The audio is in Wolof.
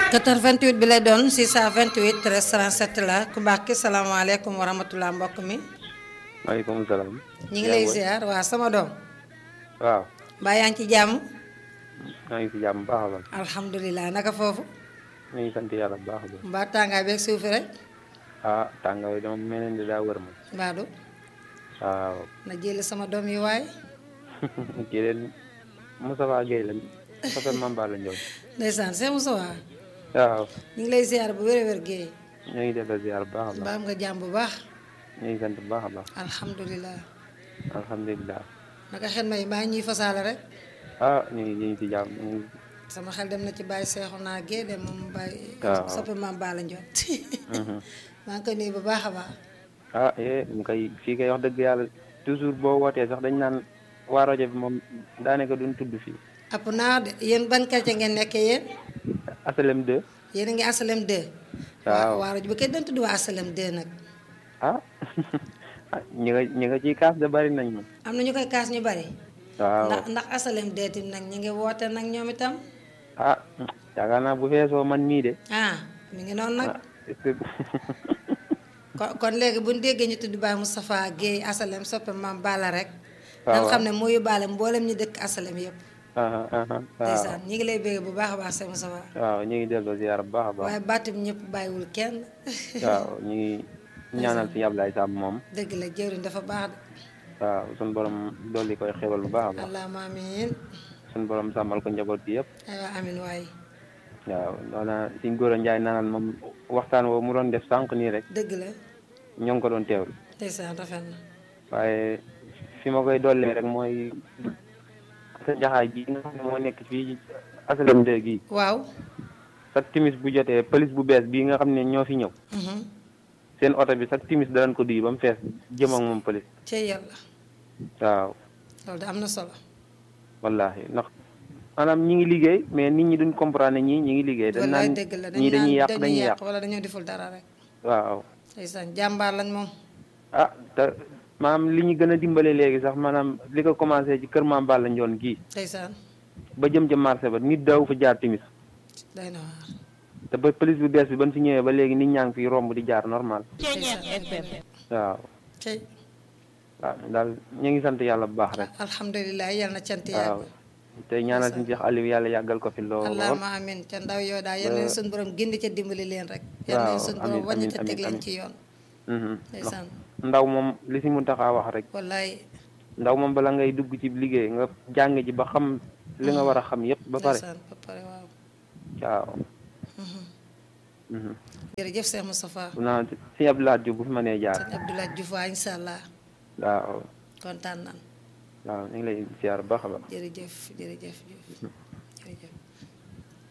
88 bi lay doon 628 13 37 la ku baax ki salaamaaleykum wa rahmatulah mbokk mi. maaleykum salaam. ñi ngi lay ziar waa sama doom. waaw. mbaa yaa ngi ci jàmm. maa ngi si jàmm bu baax a baax. alhamdulilah naka foofu. ñu ngi sant yàlla bu baax a baax. mbaa tàngaay beeg suuf rek. ah tàngaay dama mel ni daa wër ma. mbaadu waaw. na jëli sama doom yi waaye. kii leen Moustapha Guèye la Fatou Mamba la Ndiol. ndeysaan c'est Moussa waaw. ñu ngi lay ziar bu wér a wér géey. ñu ngi def ziar bu baax a mbaa baax. am nga jàmm bu baax. ñu ngi sant bu baax a baax. alhamdulilah. alhamdulilah. naka xel may mbaa ñuy fasaale rek. ah ñu ngi ñu ngi si jàmm ñu ngi. sama xel dem na ci bàyyi seexu naa géey dem moom bàyyi. waaw. soppi maam Bala Ndiol. Mhm. maa ngi koy nuyu bu baax a baax. ah eh mu koy fii kay wax dëgg yàlla toujours boo wootee sax dañ naan waa rajo bi moom daanaka duñ tudd fii. app naa de yéen ban quartier ngeen nekkee yéen. asalem 2. yéen a ngi asalem 2. waaw. waa rajo bi kay dañ tudd waa asalem 2 nag. ah ah ñi nga ñi nga ciy kaas de bari nañ moom. am na ñu koy kaas ñu bari. waaw ndax ndax asalem 2 tim nag ñu ngi woote nag ñoom itam. ah yaakaar naa bu feesoo man mii de. ah mi ngi noonu nag. ah est-ce que kon kon léegi bu ñu déggee ñu tudd Baye Moustapha Guèye asalem soppe maam Bala rek. waaw dañ xam ne moo yóbbaale mboolem ñu dëkk asalem yëpp. ah ah ah waaw ndeysaan ñi ngi lay bégg bu baax a baax Sëñ Moustapha. waaw ñu ngi delloo ziar bu baax a baax. waaye baatum ñëpp bàyyiwul kenn. waaw ñu ngi ñaanal si Ablaye Samb moom. dëgg la jëwriñ dafa baax de. waaw suñu borom dolli koy xewal bu baax a baax. allahumma amiin. suñu borom sàmmal ko njaboot bi yëpp. aywa amiin waay. waaw loolu suñ góor a Njaay naanal moom waxtaan woo mu doon def sànq nii rek dëgg la. ñoo ngi ko doon teewlu. ndeysaan rafet na. waaye fi ma koy dollee rek mooy sa jaxaay ji nga xam ne moo nekk fii asalem de gii waaw. sa timis bu jotee police bu bees bii nga xam ne ñoo fi ñëw mhm. seen oto bi sa timis danañ ko duy ba mu fees jëm ak moom police cey yàlla. waaw loolu de am na solo. wallahi ndax maanaam ñi ngi liggéey mais nit ñi duñ comprendre ñii ñi ngi liggéey dañ wallaay naan dëgg la ñii dañuy yàq dañuy dañuy yàq yàq wala dañoo deful dara rek. waaw ndeysaan jàmbaar lañ moom. ah te maanaam li ñu gën a dimbale léegi sax maanaam li ko commencé ci kër Maam Balla Njoon gii ndeysaan ba jëm ca marché ba nit daaw fa jaar timis day na waar. te ba police bu bees bi ban fi ñëwee ba léegi nit ñaa ngi fi romb di jaar normal ndeysaan dëgg la. waaw cey waaw daal ñu ngi sant yàlla bu baax rek alhamdulilah yal na cant waaw yàlla. te ñaanal suñu Cheikh Aliou yàlla yàggal ko fi lool allahumma amin ca ndaw yoo daal yal na leen suñu borom gindi ca dimbali leen rek. yal na leen waaw, suñu borom amiin, wàññi amiin, ca teg amiin, leen amiin. ci yoon. Mhm. ndax ndeysaan ndaw moom li si mun taxaa wax rek wallaay ndaw moom bala ngay dugg ci liggéey nga jàng ji ba xam li nga war a xam yépp ba pare ndeysaan ba pare waaw. waaw mhm. jërëjëf Cheikh Moustapha. bu naa si Abdoulaye Diouf bu fi mënee jaar sëñ Abdoulaye Diouf waa incha allah waaw kontaan nan waaw ñu ngi lay ziar bu baax a baax jërëjëf jërëjëf Diouf